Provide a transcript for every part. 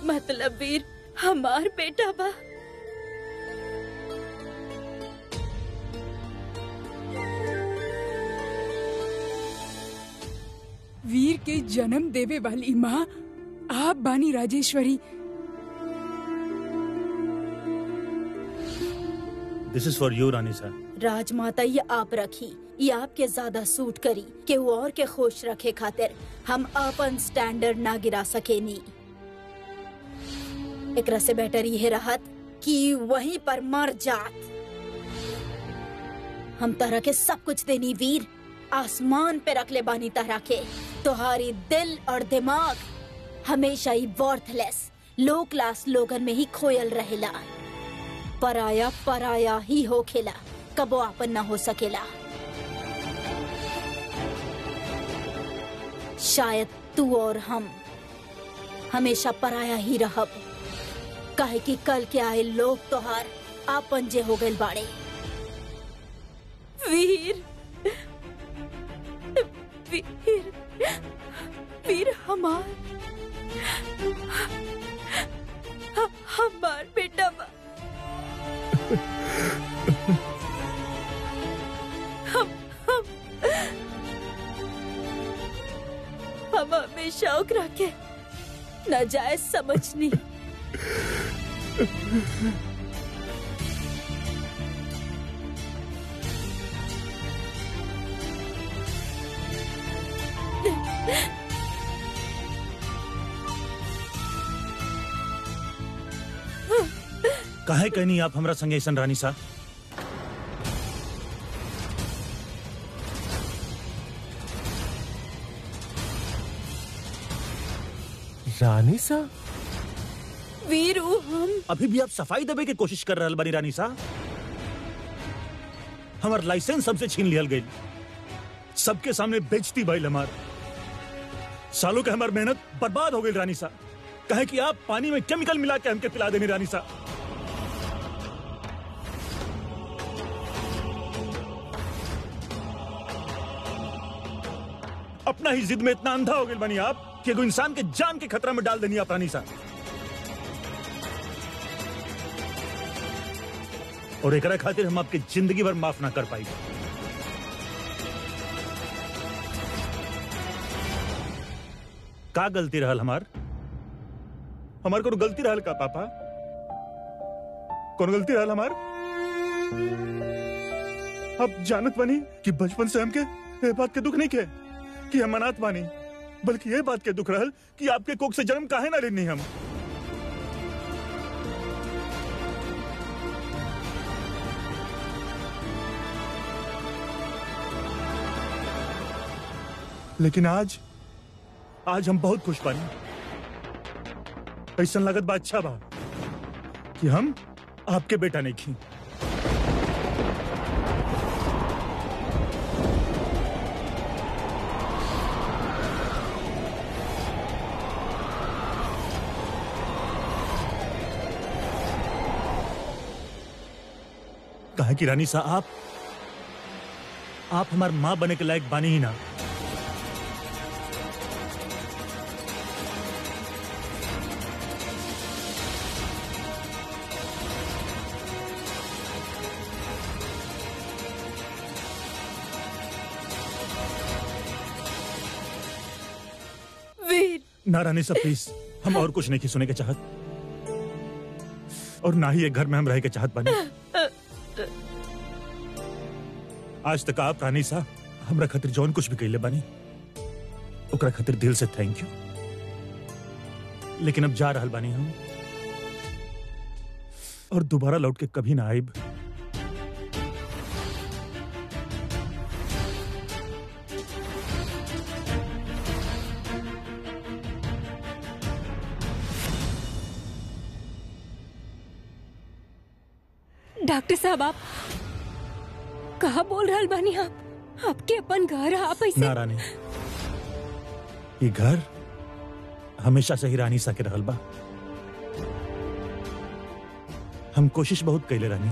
मतलब वीर हमार बेटा बा वीर के जन्म देवे वाली माँ आप बानी Rajeshwari this is for you रानी सा राजमाता ये आप रखी ये आपके ज्यादा सूट करी के वो और के खुश रखे खातिर हम अपन स्टैंडर्ड ना गिरा सके नी एकरा से बेटर ये रहत कि वहीं पर मर जात हम तरह के सब कुछ देनी वीर आसमान पे रख ले बानी तरह के तुम्हारी दिल और दिमाग हमेशा ही वर्थलेस लो क्लास लोगन में ही खोयल रहेला पराया पराया ही हो खेला कबो आपन ना हो सकेला शायद तू और हम हमेशा पराया ही रहब काहे कि कल के आए लोग तोहार आपन जे हो गइल बाड़े वीर वीर वीर हमार ह- हमार बेटा बा हम हम हम हमेशा ओकरा के नाजायज समझनी काहे कहनी आप हमरा संगे ऐसन रानी सा रानी सा वीर ऊ हम अभी भी आप सफाई देवे के कोशिश कर रहल बानी रानी सा हमार लाइसेंस हमसे छीन लियल गई सबके सामने बेचती भइल हमार सालों के हमार मेहनत बर्बाद हो गई रानी सा कहे कि आप पानी में केमिकल मिला के हमके पिला देनी रानी सा अपना ही जिद में इतना अंधा हो गए बनी आप कि एगो इंसान के जान के खतरा में डाल देनी आप रानी सा और एकरा खातिर हम आपके जिंदगी भर माफ ना कर पाई का गलती रहल हमार हमार कोनो गलती रहल का पापा कौन गलती रहल हमार अब जानत बनी कि बचपन से हमके ये बात के दुख नहीं के कि हम अनाथ बानी बल्कि ये बात के दुख रहल कि आपके कोख से जन्म काहे ना लेनी हम लेकिन आज आज हम बहुत खुश बानी ऐसा लागत बा अच्छा बा कि हम आपके बेटा नहीं खी कहा कि रानी साहब आप आप हमार मां बने के लायक बानी ही ना वीर ना रानी साहब प्लीज हम और कुछ नहीं की सुने के चाहत और ना ही एक घर में हम रह के चाहत बने आज तक आप रानी साहब हमरा खातिर जौन कुछ भी कैले बानी ओकरा खातिर दिल से थैंक यू लेकिन अब जा रहल बानी हम और दोबारा लौट के कभी ना आइब डॉक्टर साहब आप कहा बोल रहल बानी आप आपके अपन घर आप ऐसे ना रानी ये घर हमेशा से ही रानी सा के रहल बा हम कोशिश बहुत कैले रानी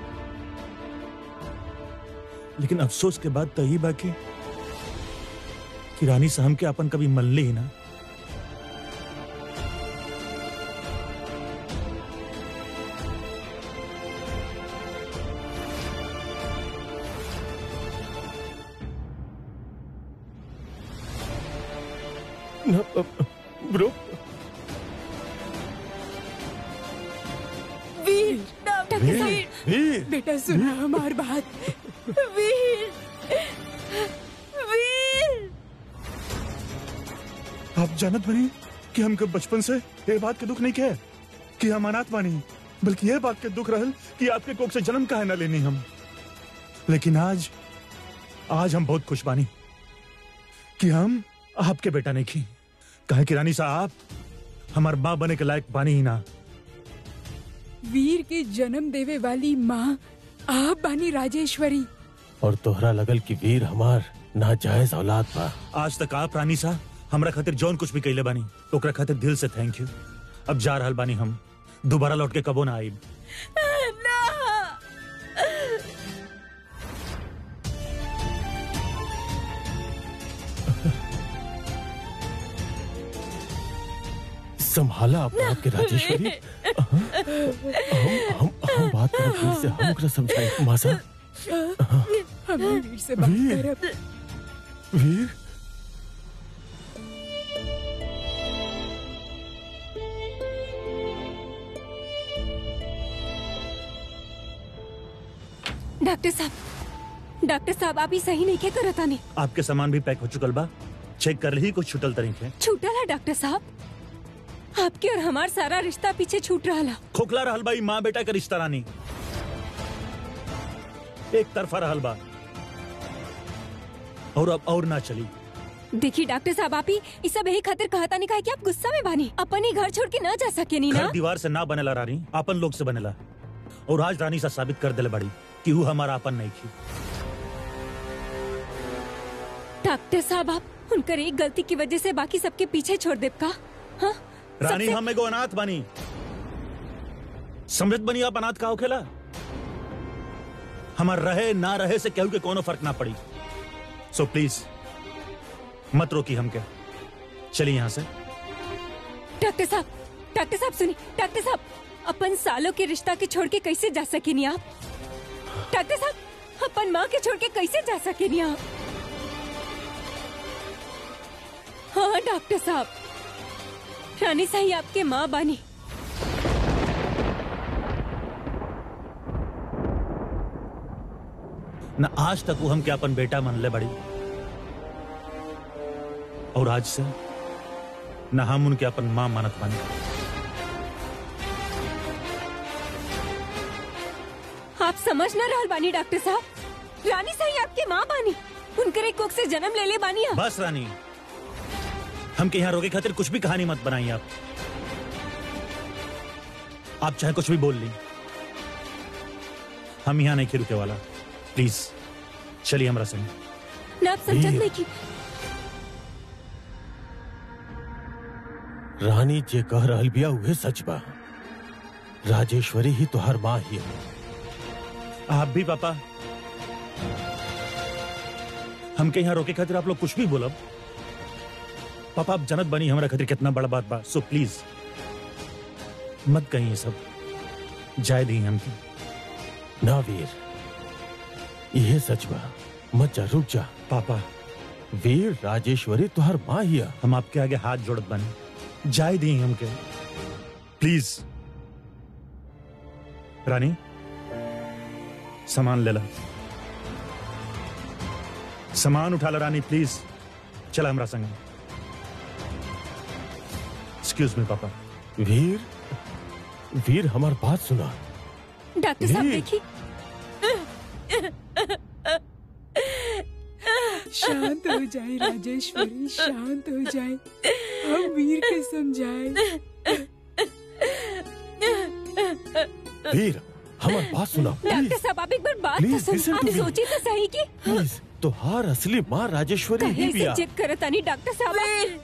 लेकिन अफसोस के बाद तो यही बा कि कि रानी सा हमके अपन कभी मल्ले ही ना न, अ, ब्रो वीर डॉक्टर वीर वीर बेटा सुना हमार बात वीर वीर आप जानत बनी कि हमके बचपन से ये बात के दुख नहीं कहे कि हम अनाथ बानी बल्कि ये बात के दुख रहल कि आपके कोख से जन्म काहे ना लेनी हम लेकिन आज आज हम बहुत खुश बानी कि हम आपके बेटा नहीं की कहे कि रानी साहब हमार माँ बने के लायक बानी ही ना वीर के जन्म देवे वाली माँ आप बानी राजेश्वरी और तोहरा लगल कि वीर हमार नाजायज औलाद बा आज तक आप रानी साहब हमरा खातिर जौन कुछ भी कैले बानी ओकरा खातिर दिल से थैंक यू अब जा रहल बानी हम दोबारा लौट के कबो ना आईब ना संभाला अपने आप के राजेश्वरी हम हम हम बात करब वीर से हम ओकरा समझाई मासा हम वीर से बात वीर। करब वीर डॉक्टर साहब डॉक्टर साहब आप ही सही नहीं के करत आने आपके सामान भी पैक हो चुकल बा चेक कर ही कुछ छुटल तरीके छूटल है डॉक्टर साहब आपके और हमार सारा रिश्ता पीछे छूट रहा ला खोखला रहल बा ई माँ बेटा का रिश्ता रानी एक तरफा रहल बा और अब और ना चली देखिए डॉक्टर साहब आप ही इस सब यही खातिर कहता नहीं कहा कि आप गुस्सा में बानी अपन ही घर छोड़ के ना जा सके नी घर ना दीवार से ना बनेला रानी आपन लोग से बनेला और आज रानी सा साबित कर दिले बड़ी कि वो हमारा आपन नहीं थी डॉक्टर साहब आप उनकर एक गलती की वजह से बाकी सबके पीछे छोड़ देब का हाँ रानी सबसे- हम एगो अनाथ बनी समझत बनी आप अनाथ का होखेला हमार रहे ना रहे से केहू के कोनो फर्क ना पड़ी सो प्लीज मत रोकी हमके चलिए यहाँ से डॉक्टर साहब डॉक्टर साहब सुनिए डॉक्टर साहब अपन सालों के रिश्ता के छोड़ के कैसे जा सके नहीं आप डॉक्टर साहब अपन माँ के छोड़ के कैसे जा सके नहीं आप हाँ डॉक्टर साहब रानी साही आपके माँ बानी न आज तक वो हमके अपन बेटा मन ले बड़ी और आज से न हम उनके अपन माँ मानत बनी आप समझ ना रहल बानी डॉक्टर साहब रानी साही आपके माँ बानी उनकर एक कोख से जन्म ले ले बानी आप बस रानी हमके यहाँ रोके खातिर कुछ भी कहानी मत बनाइए आप आप चाहे कुछ भी बोल ली हम यहाँ नहीं रुके वाला प्लीज चलिए हमारा संग ना आप समझत वीर। नहीं की रानी जे कह रहल बिया उहे सच बा राजेश्वरी ही तोहर माँ ही है आप भी पापा हमके यहाँ रोके खातिर आप लोग कुछ भी बोलब पापा आप जनत बनी हमारा खातिर कितना बड़ा बात बा सो प्लीज मत कहीं ये सब जाए दी हमके ना वीर यह सच बा मत जा रुक जा पापा वीर राजेश्वरी तोहर माँ ही है हम आपके आगे हाथ जोड़त बने जाए दी हमके प्लीज रानी सामान ले ला सामान उठा ला रानी प्लीज चला हमरा संग एक्सक्यूज मी पापा वीर वीर हमार बात सुना डॉक्टर साहब वीर। देखिए शांत हो जाए राजेश्वरी शांत हो जाए हम वीर के समझाए वीर हमार बात सुना डॉक्टर प्लीज साहब आप एक बार बात तो Please, सुन listen आप to me. सोचिए तो सही कि प्लीज तोहार असली माँ राजेश्वरी कहे ही से बिया जिद करत आनी डॉक्टर साहब आप-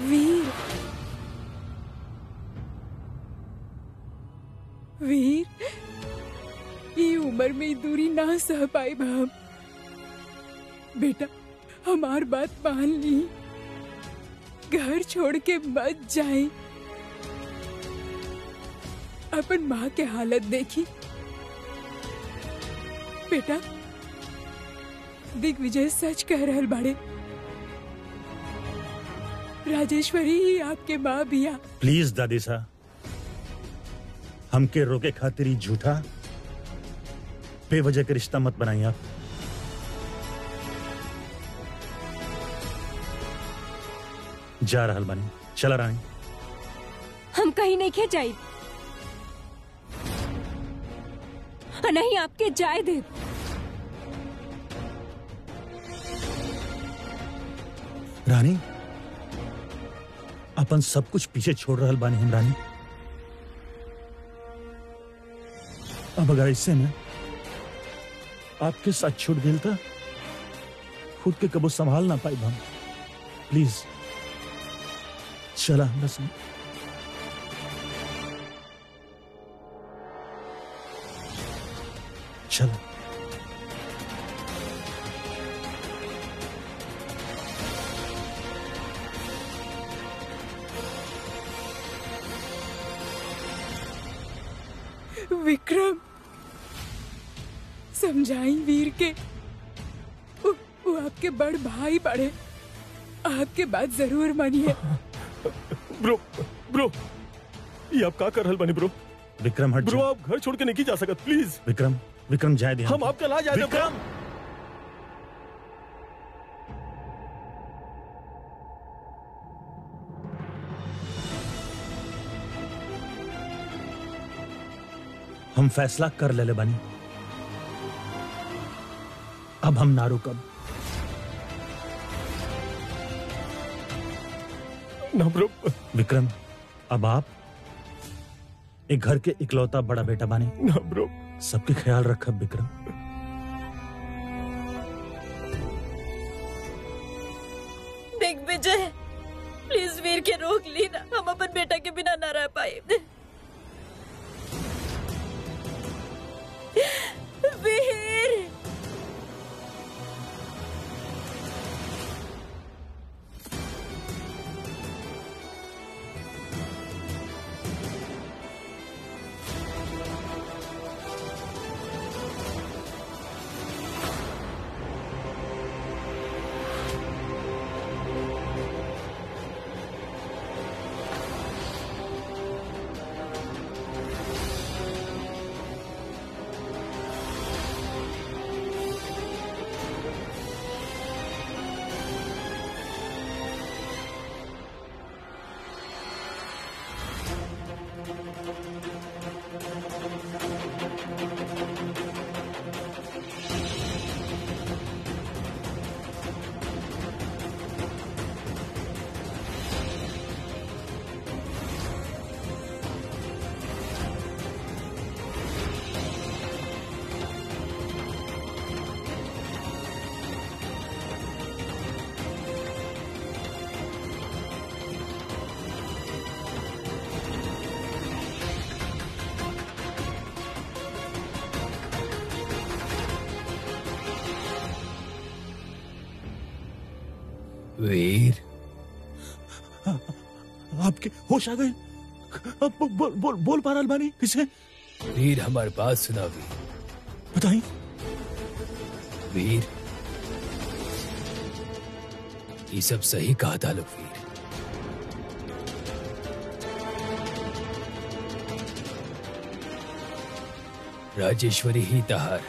वीर वीर उम्र में ई दूरी ना सह पाई हम बेटा हमार बात मान ली घर छोड़ के मत जाए अपन माँ के हालत देखी बेटा दिग्विजय सच कह रहल बाड़े राजेश्वरी ही आपके माँ बिया प्लीज दादी सा हमके रोके खातिर ही झूठा बेवजह के रिश्ता मत बनाइए आप जा रहल बानी चला रानी हम कहीं नहीं खे जाए नहीं आपके जाए दे रानी अपन सब कुछ पीछे छोड़ रहल बानी हम रानी अब अगर इससे में आपके साथ छूट गेल था खुद के कबो संभाल ना पाई हम प्लीज चला हमरा संग चला विक्रम समझाई वीर के वो, वो आपके बड़ भाई बड़े आपके बात जरूर मानिए ब्रो ब्रो ये आप का कर रहल बानी ब्रो विक्रम हट ब्रो जा। आप घर छोड़ के नहीं जा सकत प्लीज विक्रम विक्रम जाए दे हम आपके ला जाए विक्रम हम फैसला कर ले ले बनी अब हम ना रुकब ना ब्रो विक्रम अब आप एक घर के इकलौता बड़ा बेटा बने ना ब्रो सबके ख्याल रखब विक्रम दिग्विजय प्लीज वीर के रोक ली ना हम अपन बेटा के बिना ना रह पाए वीर वीर आपके होश आ गए अब बो- बोल बोल बोल पा रहा बानी किसे वीर हमारी बात सुना वीर बताई वीर ये सब सही कहा था लोग वीर राजेश्वरी ही तहार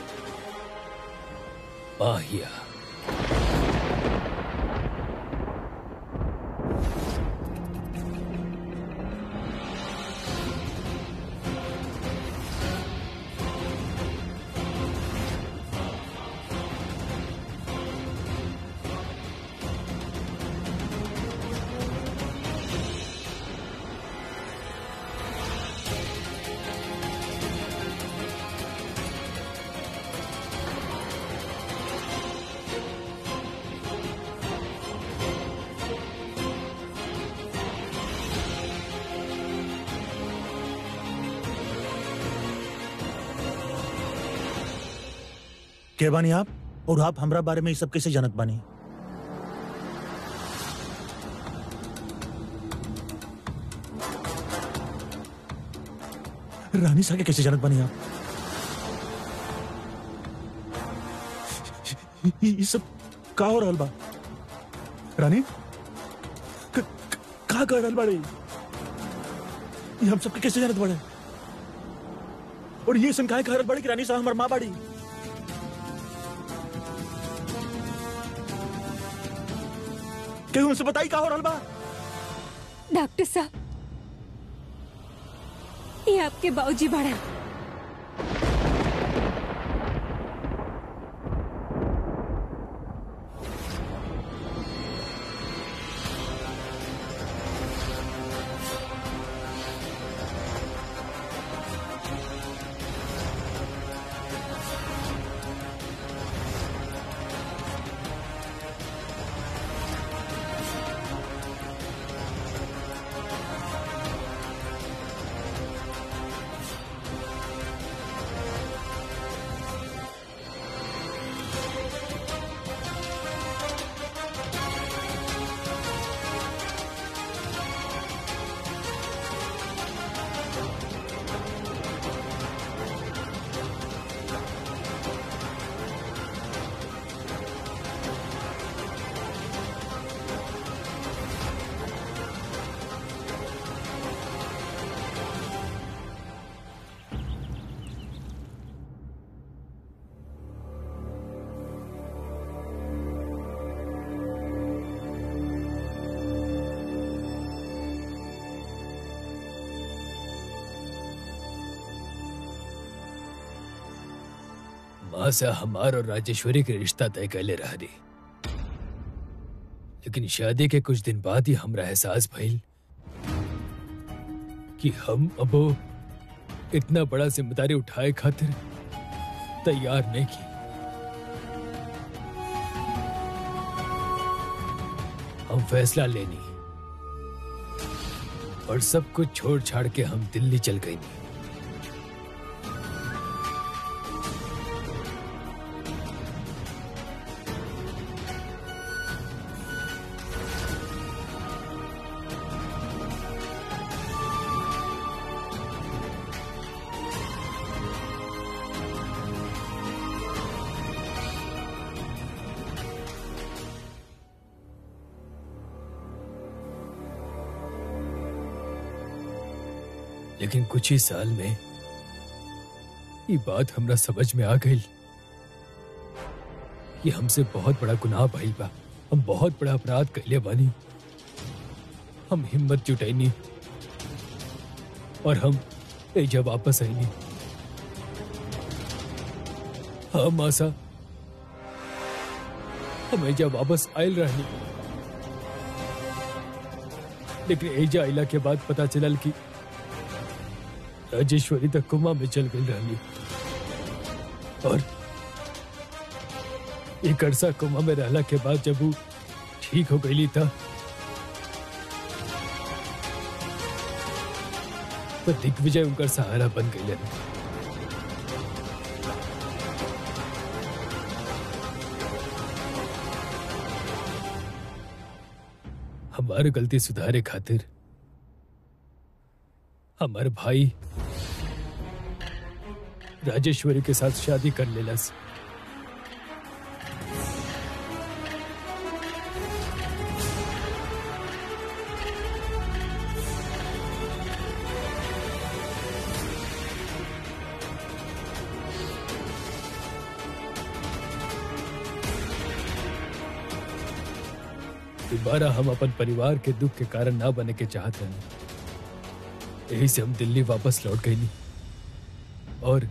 माहिया के बानी आप और आप हमरा बारे में ये सब कैसे जानत बानी रानी सा के कैसे जानत बानी आप ये ये सब का हो रहल बा रानी क- क- का कर रहल बाड़ी ये हम सबके कैसे जानत बाड़े और ये सन काहे कह रहल बाड़ी कि रानी साहब हमर माँ बाड़ी केहू हमसे बताई का हो रहल बा डॉक्टर साहब ये आपके बाबूजी बड़ा माँ से हमार और राजेश्वरी के रिश्ता तय कैले रही लेकिन शादी के कुछ दिन बाद ही हमरा एहसास भइल कि हम अबो इतना बड़ा जिम्मेदारी उठाए खातिर तैयार नहीं की हम फैसला लेनी और सब कुछ छोड़ छाड़ के हम दिल्ली चल गई लेकिन कुछ ही साल में ये बात हमरा समझ में आ गई कि हमसे बहुत बड़ा गुनाह भइल बा हम बहुत बड़ा अपराध कैले बानी हम हिम्मत जुटैनी और हम एजा वापस आईनी हाँ मासा हम एजा वापस आयल रहनी लेकिन एजा आइला के बाद पता चलल कि राजेश्वरी तक कुमा में चल गई रहनी और एक अरसा कुमा में रहला के बाद जब वो ठीक हो गई था तो दिग्विजय उनका सहारा बन गई रहनी हमारी गलती सुधारे खातिर हमारे भाई राजेश्वरी के साथ शादी कर लेलस दोबारा हम अपन परिवार के दुख के कारण ना बने के चाहते हैं यही से हम दिल्ली वापस लौट गए नहीं और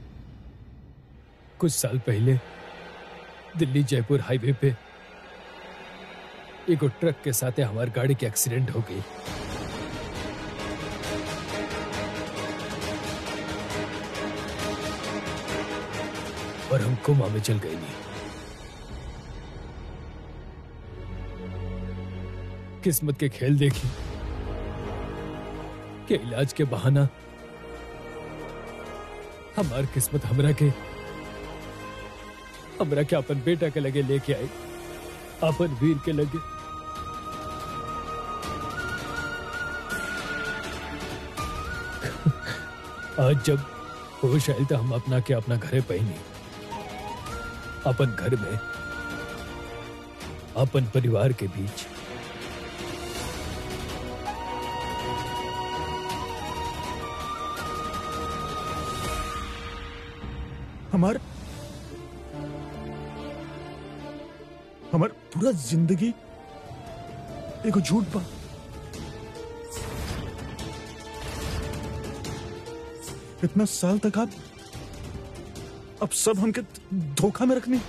कुछ साल पहले दिल्ली जयपुर हाईवे पे एक ट्रक के साथ हमारी गाड़ी की एक्सीडेंट हो गई और हम कोमा में चल गए नहीं किस्मत के खेल देखी के इलाज के बहाना हमार किस्मत हमरा के हमरा के अपन बेटा के लगे लेके आई अपन वीर के लगे आज जब होश आयल तो हम अपना के अपना घरे पहनी अपन घर में अपन परिवार के बीच हमार हमार पूरा जिंदगी एगो झूठ बा इतना साल तक आप अब सब हमके धोखा में रखनी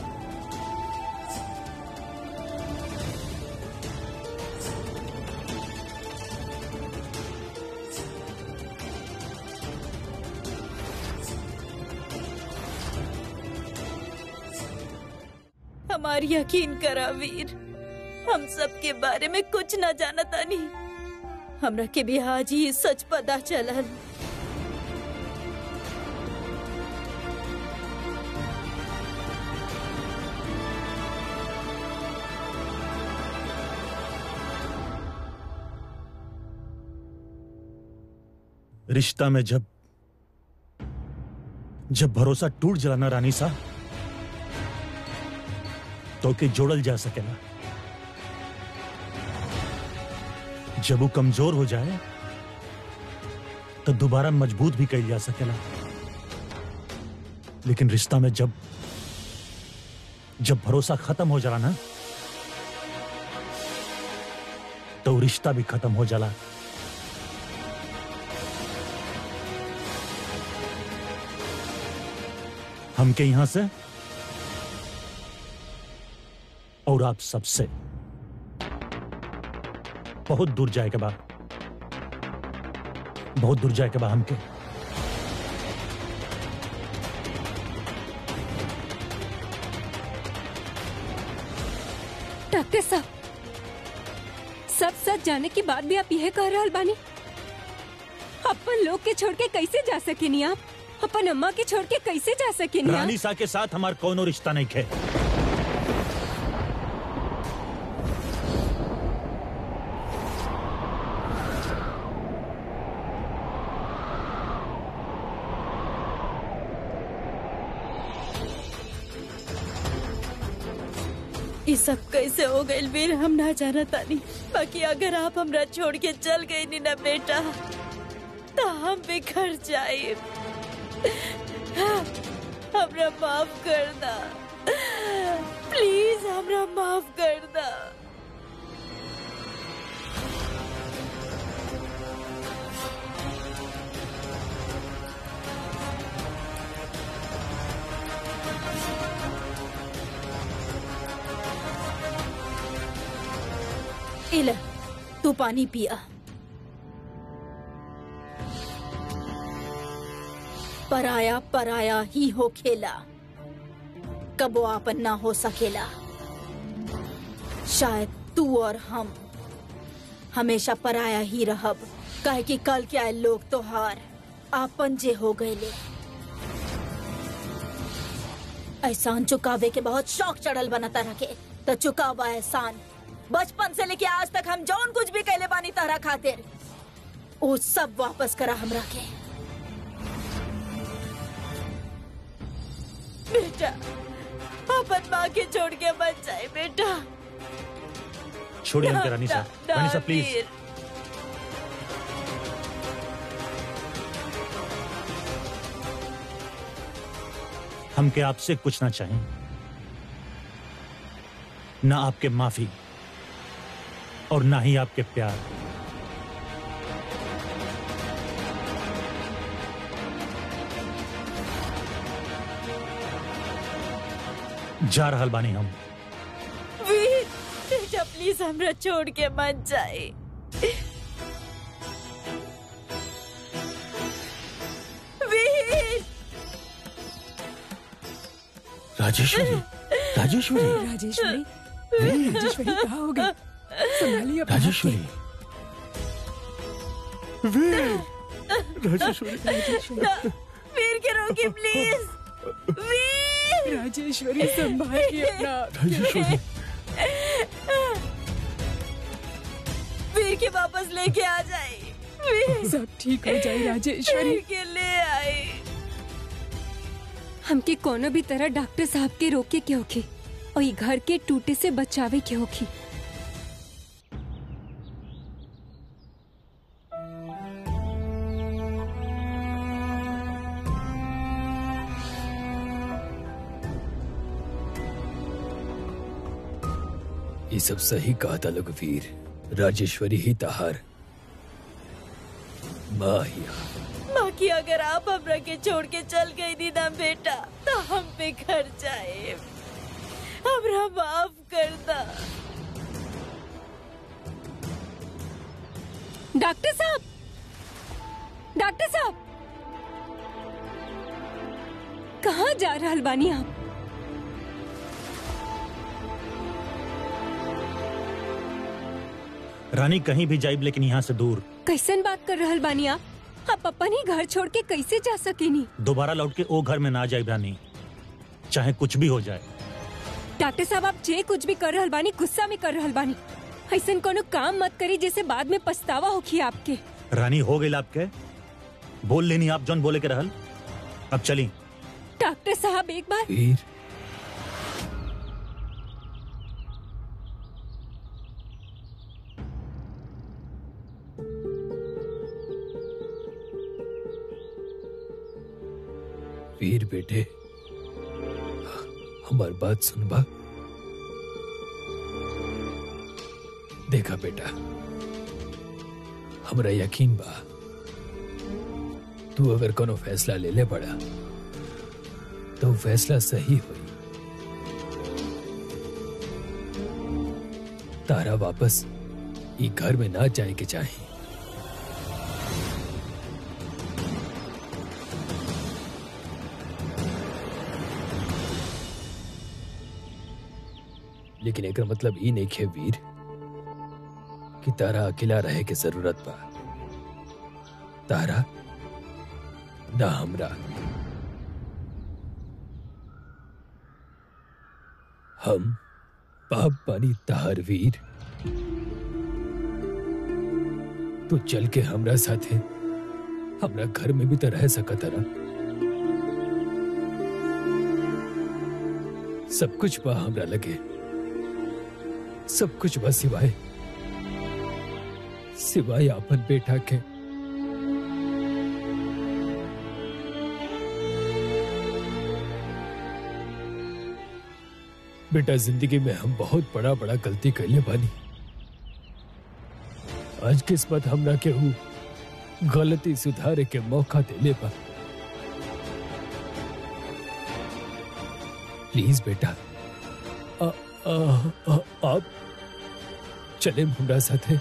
हमार यकीन करा वीर हम सब के बारे में कुछ न जानता नहीं हमरा के भी आज ही सच पता चलल रिश्ता में जब जब भरोसा टूट जाला ना रानी सा तो के जोड़ल जा सकेला जब वो कमजोर हो जाए तो दोबारा मजबूत भी कही जा सकेला लेकिन रिश्ता में जब जब भरोसा खत्म हो जाला ना तो वो रिश्ता भी खत्म हो जाला हमके यहां से और आप सबसे बहुत दूर जाए के बाद बहुत दूर जाए के बाद हमके डॉक्टर साहब सब सच जाने के बाद भी आप यह कह रहा बानी अपन लोग के छोड़ के कैसे जा सकेनी आप अपन अम्मा के छोड़ के कैसे जा सकेनी आप रानी सा के साथ हमार कोनो रिश्ता नहीं है ये सब कैसे हो गए वीर हम ना जाना तानी बाकी अगर आप हमरा छोड़ के चल गए नी ना बेटा तो हम बिखर जाए हमरा माफ कर दा प्लीज हमरा माफ कर दा इला तू पानी पिया पराया पराया ही हो खेला कबो आपन ना हो सकेला शायद तू और हम हमेशा पराया ही रहब काहे कि कल के आए लोग तोहार आपन जे हो गए एहसान चुकावे के बहुत शौक चढ़ल बनता रखे तो चुकावा एहसान बचपन से लेके आज तक हम जौन कुछ भी कहले बानी तारा खातिर वो सब वापस करा हमरा के बेटा अपन माँ के छोड़ के मत जाए बेटा छोड़िए हमके रानी सा ना- रानी सा ना, प्लीज वीर। हमके आपसे कुछ ना चाहिए ना आपके माफी और ना ही आपके प्यार जा रहल बानी हम वीर बेटा प्लीज हमरा छोड़ के मत जाए वीर राजेश्वरी राजेश्वरी राजेश्वरी राजेश्वरी कहा हो गई संभालिए अपने आप राजेश्वरी राजेश्वरी वीर के रोके प्लीज वीर को। राजेश्वरी राजेश्वरी संभालिए अपना आप। राजेश्वरी वीर के वापस लेके आ जाए वीर सब ठीक हो जाए राजेश्वरी वीर के ले आए हमके कोनो भी तरह डॉक्टर साहब के रोके के होखी और ये घर के टूटे से बचावे के होखी ये सब सही कहा था लघुवीर राजेश्वरी ही तहार माँ ही माँ की अगर आप हमरा के छोड़ के चल गई दी ना बेटा तो हम पे घर जाए हमरा माफ कर दा डॉक्टर साहब डॉक्टर साहब कहाँ जा रहल बानी आप रानी कहीं भी जाइब लेकिन यहाँ से दूर कैसन बात कर रहल बानी आप आप अपन ही घर छोड़ के कैसे जा सकेनी दोबारा लौट के ओ घर में ना जाइब रानी चाहे कुछ भी हो जाए डॉक्टर साहब आप जे कुछ भी कर रहल बानी गुस्सा में कर रहल बानी ऐसन कोनो काम मत करी जैसे बाद में पछतावा होखी आपके रानी हो गई आपके बोल लेनी आप जौन बोले के रहल अब चली डॉक्टर साहब एक बार वीर वीर बेटे हमार बात सुनबा देखा बेटा हमरा यकीन बा तू अगर कोनो फैसला ले ले बड़ा तो फैसला सही हुई तारा वापस ई घर में ना जाए के चाहे लेकिन एक मतलब ई नहीं खे वीर कि तारा अकेला रहे के जरूरत बा तारा ना हमरा हम पाप पानी तहार वीर तू चल के हमरा साथे हमरा घर में भी तो रह सकत ना सब कुछ बा हमरा लगे सब कुछ बा सिवाय सिवाय अपन बेटा के बेटा जिंदगी में हम बहुत बड़ा बड़ा गलती कैले बानी आज किस्मत हमरा के हु गलती सुधारे के मौका देले बा प्लीज बेटा आ, आ, आ, आप चले हमरा साथे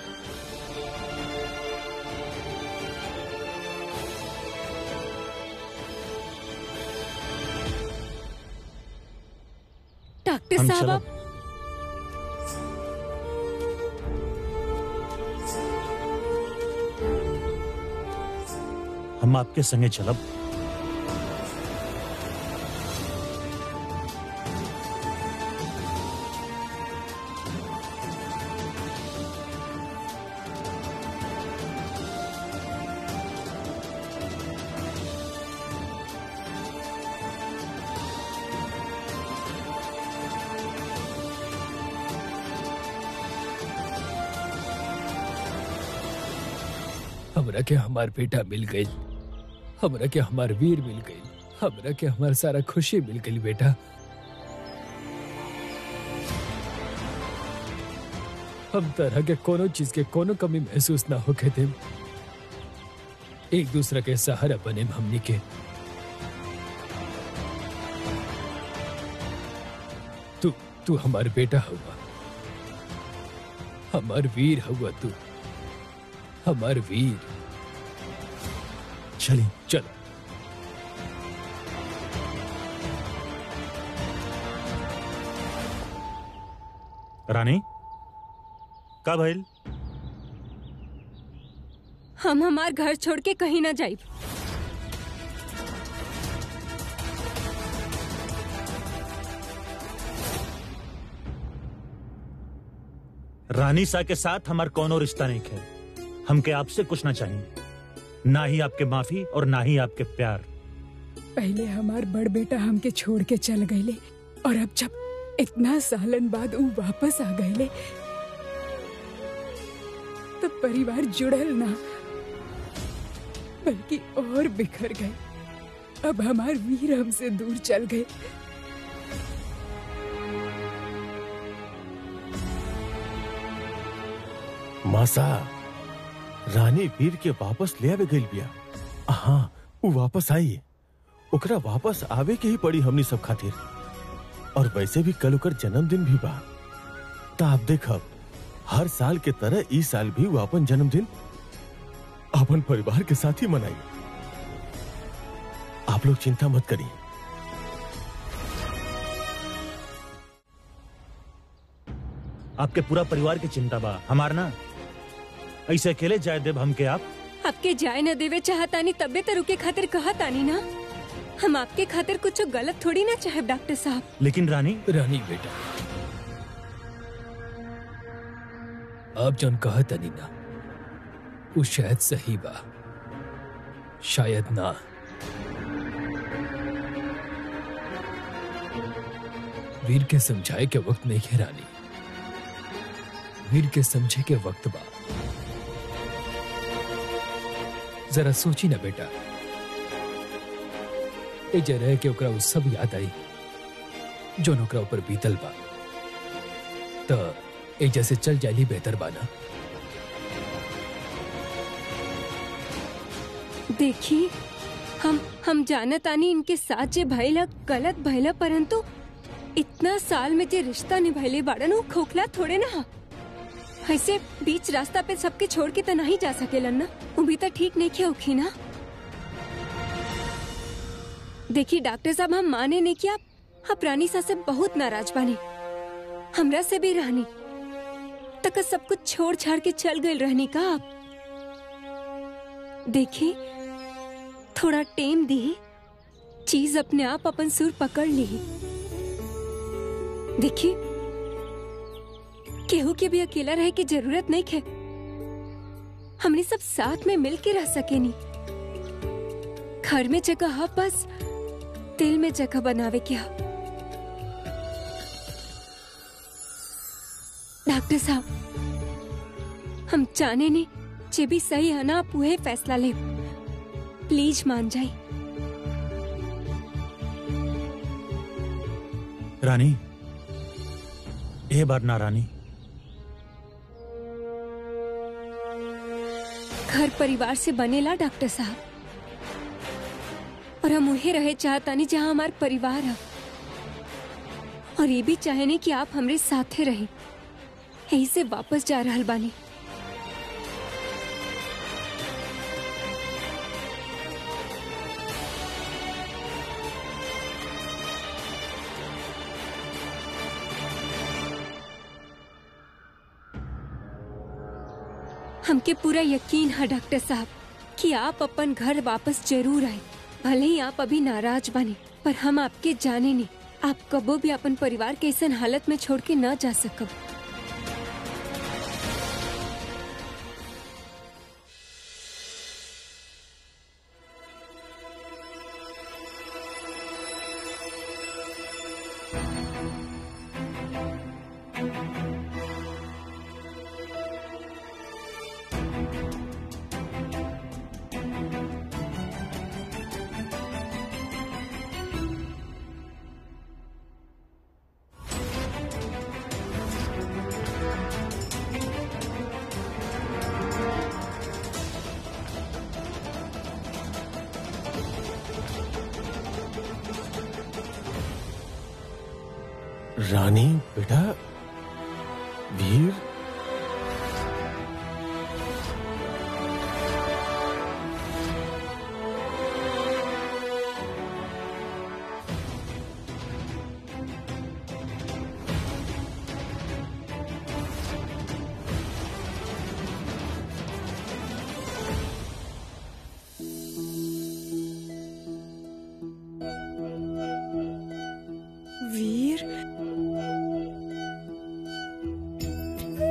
डॉक्टर हम साहब चलब। आप हम आपके संगे चलब हमरा के हमार बेटा मिल गई हमरा के हमार वीर मिल गई हमरा के हमार सारा खुशी मिल गई बेटा हम तरह के कोनो चीज के कोनो कमी महसूस ना होके थे एक दूसरे के सहारा बने हमनी के तू तू हमार बेटा हुआ हमार वीर हुआ तू हमार वीर चली चलो रानी का भइल हम हमार घर छोड़ के कहीं ना जाइब रानी सा के साथ हमार कोनो रिश्ता नहीं है हमके आपसे कुछ ना चाहिए ना ही आपके माफी और ना ही आपके प्यार पहले हमार बड़ बेटा हमके छोड़ के चल गईले और अब जब इतना सालन बाद ऊ वापस आ गईले तो परिवार जुड़ल ना बल्कि और बिखर गए अब हमार वीर हमसे दूर चल गए मासा रानी वीर के वापस ले आवे गइल बिया हाँ वो वापस आई ओकरा वापस आवे के ही पड़ी हमनी सब खातिर और वैसे भी कल ओकर जन्मदिन भी बा त आप देखब हर साल के तरह ई साल भी वो अपन जन्मदिन अपन परिवार के साथ ही मनाई आप लोग चिंता मत करिए आपके पूरा परिवार की चिंता बा हमार ना ऐसे अकेले जाए देव हमके आप आपके जाए न देवे चाहतानी तबे तो रुके खातिर कहा तानी ना हम आपके खातिर कुछ गलत थोड़ी ना चाहे डॉक्टर साहब लेकिन रानी रानी बेटा आप जौन कहा तनी ना वो शायद सही बा शायद ना वीर के समझाए के वक्त नहीं है रानी वीर के समझे के वक्त बा जरा सोची ना बेटा ए जरह के ओकरा वो सब याद आई जो ओकरा ऊपर बीतल बा त ए जैसे चल जाली बेहतर बाना देखी हम हम जानत आनी इनके साथ जे भइला गलत भइला परंतु इतना साल में जे रिश्ता निभैले बाड़न वो खोखला थोड़े ना हा। ऐसे बीच रास्ता पे सबके छोड़ के तो नहीं जा सकेलन ना वो भी तो ठीक नहीं किया होखी ना देखिए डॉक्टर साहब हम माने नहीं कि आप आप रानी सा से बहुत नाराज बानी हमरा से भी रहनी तक सब कुछ छोड़ छाड़ के चल गए रहनी का आप देखी थोड़ा टेम दी चीज अपने आप अपन सुर पकड़ ली देखी केहू के भी अकेला रहे की जरूरत नहीं है हमने सब साथ में मिल के रह सके नहीं घर में जगह हा बस दिल में जगह बनावे क्या डॉक्टर साहब हम जाने नहीं जे भी सही है ना आप वही फैसला ले प्लीज मान जाए रानी ए बार ना रानी घर परिवार से बनेला डॉक्टर साहब और हम वही रहे चाहतानी जहाँ हमार परिवार है और ये भी चाहेनी कि आप हमरे साथे रहे यही से वापस जा रहल बानी हमके पूरा यकीन है डॉक्टर साहब कि आप अपन घर वापस जरूर आए भले ही आप अभी नाराज बने पर हम आपके जाने नहीं आप कबो भी अपन परिवार के ऐसा हालत में छोड़ के न जा सकब रानी बेटा वीर वीर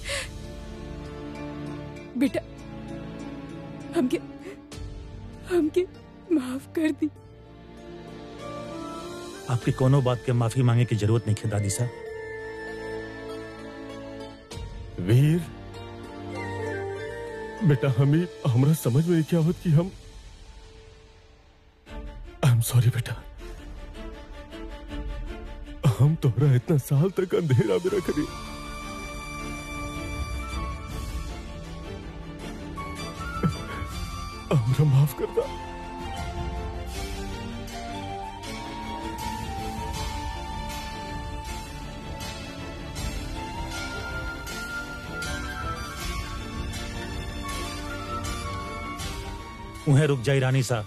बेटा हमके हमके माफ कर दी आपकी कोनो बात के माफी मांगे की जरूरत नहीं है दादी साहब वीर बेटा हमें हमरा समझ में नहीं क्या होत कि हम आई एम सॉरी बेटा हम तोहरा इतना साल तक अंधेरा में रख रही हमरा माफ कर दा उन्हें रुक जाई रानी साहब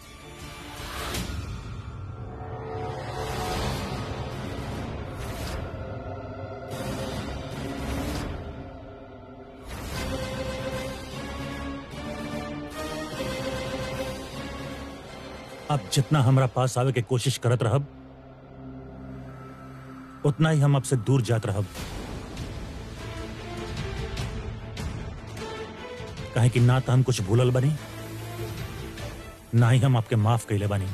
अब जितना हमरा पास आवे के कोशिश करत रहब उतना ही हम आपसे दूर जात रहब कहे कि ना तो हम कुछ भूलल बनी ना ही हम आपके माफ कैले बानी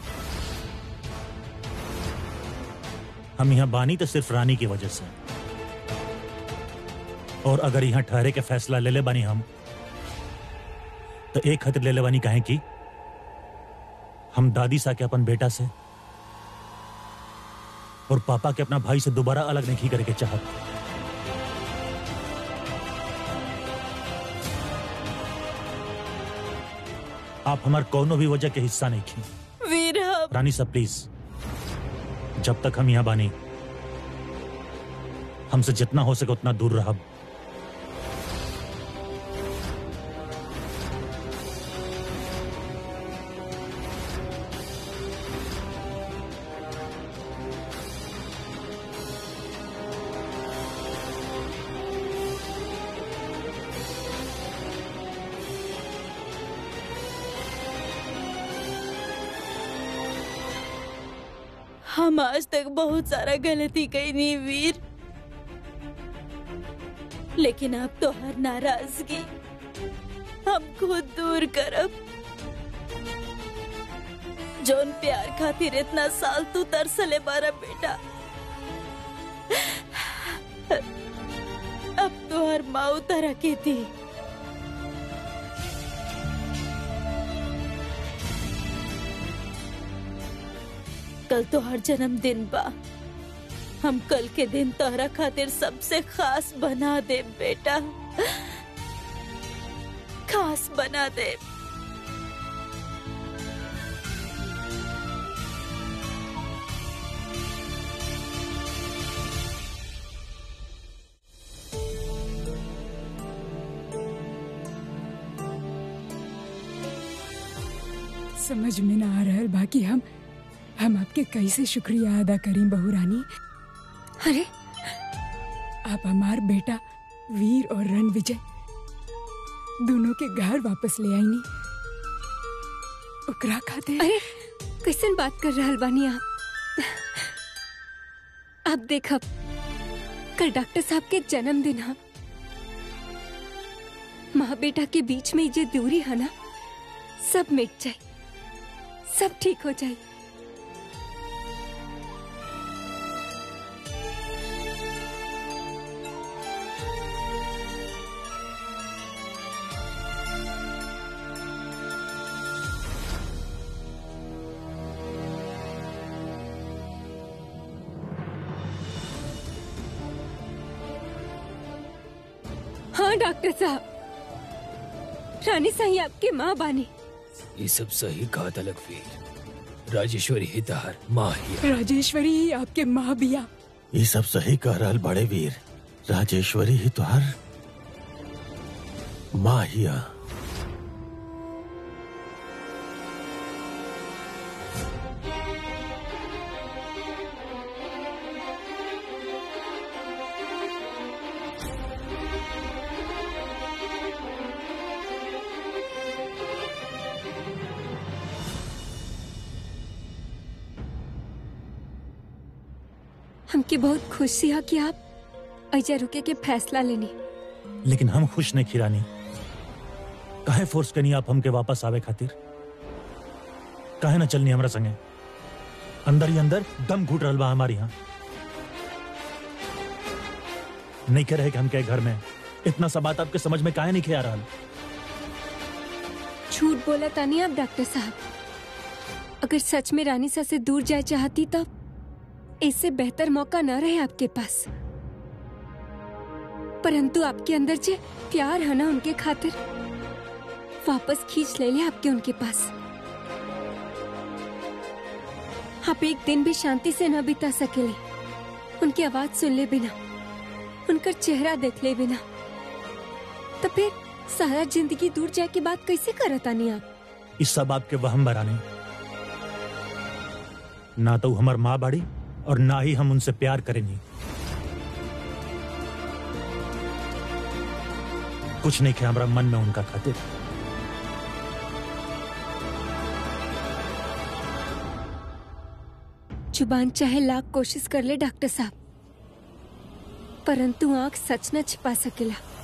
हम यहाँ बानी तो सिर्फ रानी की वजह से और अगर यहाँ ठहरे के फैसला ले ले बानी हम तो एक खतर ले ले बानी कहें कि हम दादी सा के अपन बेटा से और पापा के अपना भाई से दोबारा अलग नहीं करके चाहत आप हमार कोनो भी वजह के हिस्सा नहीं थी वीर हम रानी साहब प्लीज जब तक हम यहाँ बानी हमसे जितना हो सके उतना दूर रहा हम आज तक बहुत सारा गलती कई नहीं वीर लेकिन अब तो हर नाराजगी हम खुद दूर करब जोन प्यार खातिर इतना साल तू तरसले बारा बेटा अब तो हर माऊ तरह के थी कल तो हर जन्मदिन बा हम कल के दिन तोहरा खातिर सबसे खास बना दे बेटा खास बना दे समझ में ना आ रहल बाकी हम हम आपके कैसे शुक्रिया अदा करी बहू रानी अरे आप हमार बेटा वीर और रण विजय दोनों के घर वापस ले आईनी ओकरा खातिर अरे कैसन बात कर रहल बानी आप आप देखब कल डॉक्टर साहब के जन्मदिन है माँ बेटा के बीच में ये दूरी है ना सब मिट जाए सब ठीक हो जाए हाँ डॉक्टर साहब रानी सही आपकी माँ बानी ये सब सही कहा तलक वीर राजेश्वरी हितहर माँ ही राजेश्वरी ही आपके माँ बिया ये सब सही कह रहल बड़े वीर राजेश्वरी ही तो हर माँ हिया हमके बहुत खुशी है कि आप ऐजा रुके के फैसला लेनी लेकिन हम खुश नहीं खिरानी काहे फोर्स करनी आप हमके वापस आवे खातिर काहे ना चलनी हमरा संगे अंदर ही अंदर दम घुट रहल बा हमारे यहाँ नहीं कह रहे कि हम के घर में इतना सा बात आपके समझ में काहे नहीं खे आ रहा झूठ बोला तानी आप डॉक्टर साहब अगर सच में रानी सा से दूर जाए चाहती तब इससे बेहतर मौका न रहे आपके पास परंतु आपके अंदर जो प्यार है ना उनके खातिर वापस खींच ले ले आपके उनके पास आप एक दिन भी शांति से न बिता सकेले उनकी आवाज सुन ले बिना उनका चेहरा देख ले बिना तो फिर सारा जिंदगी दूर जाए के बात कैसे करतानी आप इस सब आपके वहम बराने ना तो हमार माँ बाड़ी और ना ही हम उनसे प्यार करेंगे कुछ नहीं खे हमारा मन में उनका खातिर जुबान चाहे लाख कोशिश कर ले डॉक्टर साहब परंतु आंख सच न छिपा सकेला